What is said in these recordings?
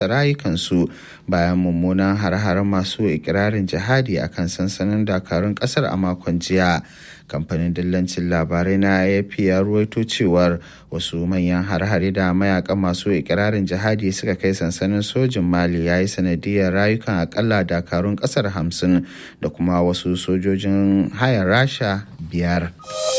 rayukansu bayan mummunan har-haren masu ikirarin jihadi a kan sansanin dakarun kasar a makon jiya kamfanin dillancin labarai na afp ya ruwaito cewar wasu manyan har-hare da mayakan masu ikirarin jihadi suka kai sansanin sojin mali ya yi sanadiyar rayukan akalla dakarun kasar hamsin da kuma wasu sojojin hayar rasha biyar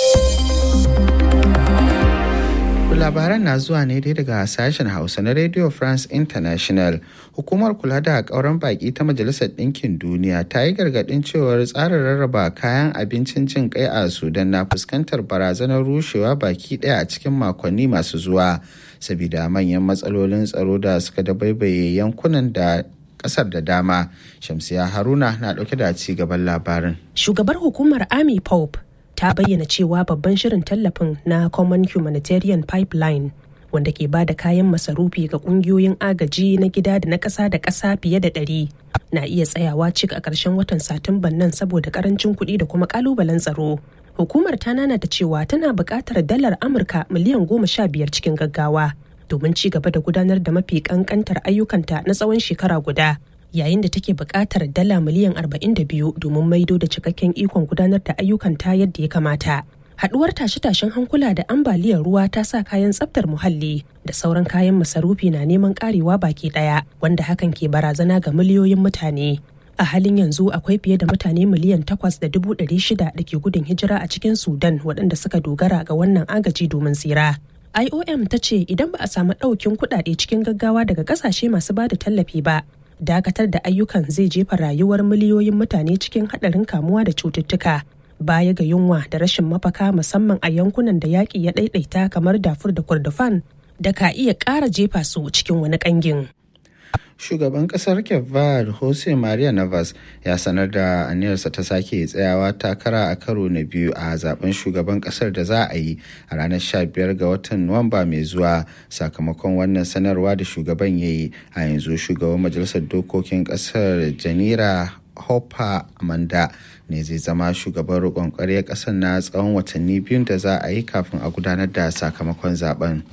labaran na zuwa ne dai daga sashen hausa na radio france international hukumar kula da kauran baki ta majalisar ɗinkin duniya ta yi gargaɗin cewar tsarin rarraba kayan abincin jin kai a sudan na fuskantar barazanar rushewa baki ɗaya a cikin makonni masu zuwa sabida manyan matsalolin tsaro da suka dabaibaye yankunan da kasar da dama shamsiya haruna na ɗauke da ci gaban labarin shugabar hukumar army pope ta bayyana cewa babban shirin tallafin na common humanitarian pipeline wanda ke ba da kayan masarufi ga kungiyoyin agaji na gida da na ƙasa da ƙasa fiye da ɗari na iya tsayawa cik a ƙarshen watan satumban nan saboda ƙarancin kuɗi da kuma ƙalubalen tsaro hukumar ta nanata cewa tana buƙatar dalar amurka miliyan goma sha biyar cikin gaggawa domin ci gaba da gudanar da mafi ƙanƙantar ayyukanta na tsawon shekara guda yayin da take buƙatar dala miliyan 42 domin maido da cikakken ikon gudanar da ayyukan ta yadda ya kamata. Haduwar tashe-tashen hankula da ambaliyar ruwa ta sa kayan tsaftar muhalli da sauran kayan masarufi na neman karewa baki daya wanda hakan ke barazana ga miliyoyin mutane. A halin yanzu akwai fiye da mutane miliyan takwas da dubu ɗari shida da ke gudun hijira a cikin Sudan waɗanda suka dogara ga wannan agaji domin tsira. IOM ta ce idan ba a samu ɗaukin kuɗaɗe cikin gaggawa daga ƙasashe masu ba da tallafi ba, dakatar da ayyukan zai jefa rayuwar miliyoyin mutane cikin haɗarin kamuwa da cututtuka baya ga yunwa da rashin mafaka musamman a yankunan da yaƙi ya ɗaiɗaita kamar dafur da kurdufan da ka iya ƙara jefa su cikin wani ƙangin. shugaban kasar kevad jose maria navas ya sanar da aniyarsa ta sake tsayawa takara a karo na biyu a zaben shugaban kasar da za a yi a ranar 15 ga watan nuwamba mai zuwa sakamakon wannan sanarwa da shugaban ya yi a yanzu shugaban majalisar dokokin kasar janira hopper amanda ne zai zama shugaban roƙon ƙwarya ƙasar na tsawon watanni biyun da za a yi kafin a gudanar da sakamakon zaben.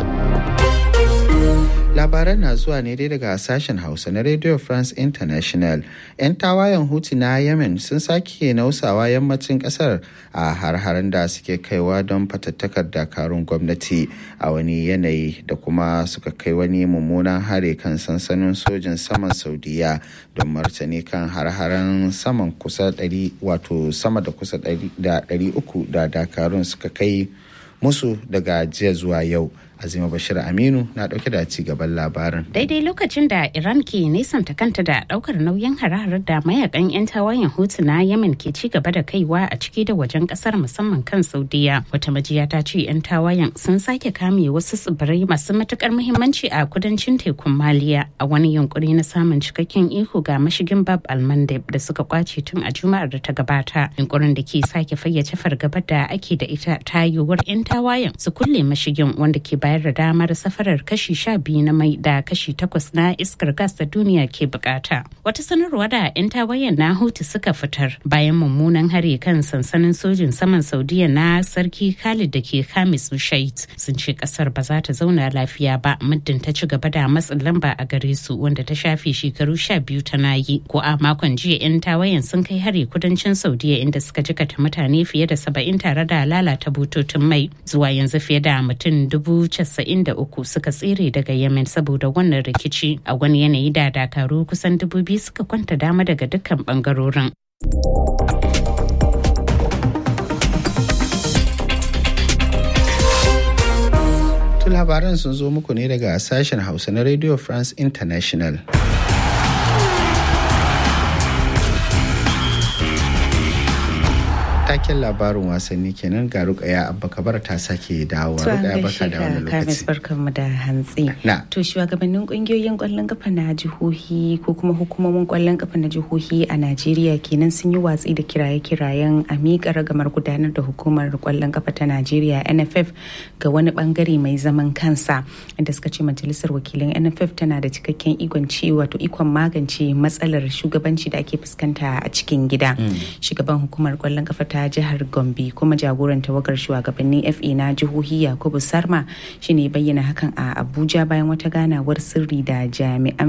labaran na zuwa ne dai daga sashen hausa na radio france international 'yan tawayen hutu na yemen sun sake nausawa yammacin kasar a har-haren da suke kaiwa don fatattakar dakarun gwamnati a wani yanayi da kuma suka kai wani mummunan hare kan sansanin sojin saman saudiya don martani kan har-haren saman kusa 100 wato sama da kusa 300 da dakarun suka kai musu daga jiya zuwa yau azima bashir aminu na dauke da ci gaban labarin daidai lokacin da iran ke nesanta kanta da daukar nauyin hare da mayakan 'yan tawayen hutu na yemen ke ci gaba da kaiwa a ciki da wajen kasar musamman kan saudiya wata majiya ta ce 'yan tawayen sun sake kame wasu tsibirai masu matukar muhimmanci a kudancin tekun maliya a wani yunkuri na samun cikakken iko ga mashigin bab almandeb da suka kwace tun a juma'ar da ta gabata yunkurin da ke sake fayyace fargabar da ake da ita ta yiwuwar 'yan tawayen su kulle mashigin wanda ke bayar da damar safarar kashi sha biyu na mai da kashi takwas na iskar gas da duniya ke bukata. Wata sanarwa da 'yan tawayen na Houthi suka fitar bayan mummunan hare kan sansanin sojin saman Saudiya na sarki Khalid da ke Khamis Shait sun ce kasar ba za ta zauna lafiya ba muddin ta ci gaba da matsin lamba a gare su wanda ta shafe shekaru sha biyu tana yi. Ko a makon jiya 'yan tawayen sun kai hare kudancin Saudiya inda suka jikata mutane fiye da saba'in tare da lalata bututun mai zuwa yanzu fiye da mutum dubu 93 suka tsere daga yemen saboda wannan rikici a wani yanayi da dakaru kusan dubu biyu suka kwanta dama daga dukkan bangarorin labaran sun zo muku ne daga sashen hausa na radio france international taken labarin wasanni kenan ga rukaya abba kabar ta sake dawowa rukaya barka da wani lokaci barkanmu da hantsi na to shugabannin kungiyoyin kwallon kafa na jihohi ko kuma hukumomin kwallon kafa na jihohi a Najeriya kenan sun yi watsi da kiraye-kirayen a miƙa ragamar gudanar da hukumar kwallon kafa ta Najeriya NFF ga wani bangare mai zaman kansa inda suka ce majalisar wakilan NFF tana da cikakken ikon ci wato ikon magance matsalar shugabanci da ake fuskanta a cikin gida shugaban hukumar kwallon kafa ta ta jihar gombe kuma jagoran tawagar shugabannin fa na jihohi yakubu sarma shine bayyana hakan a abuja bayan wata ganawar sirri da jami'an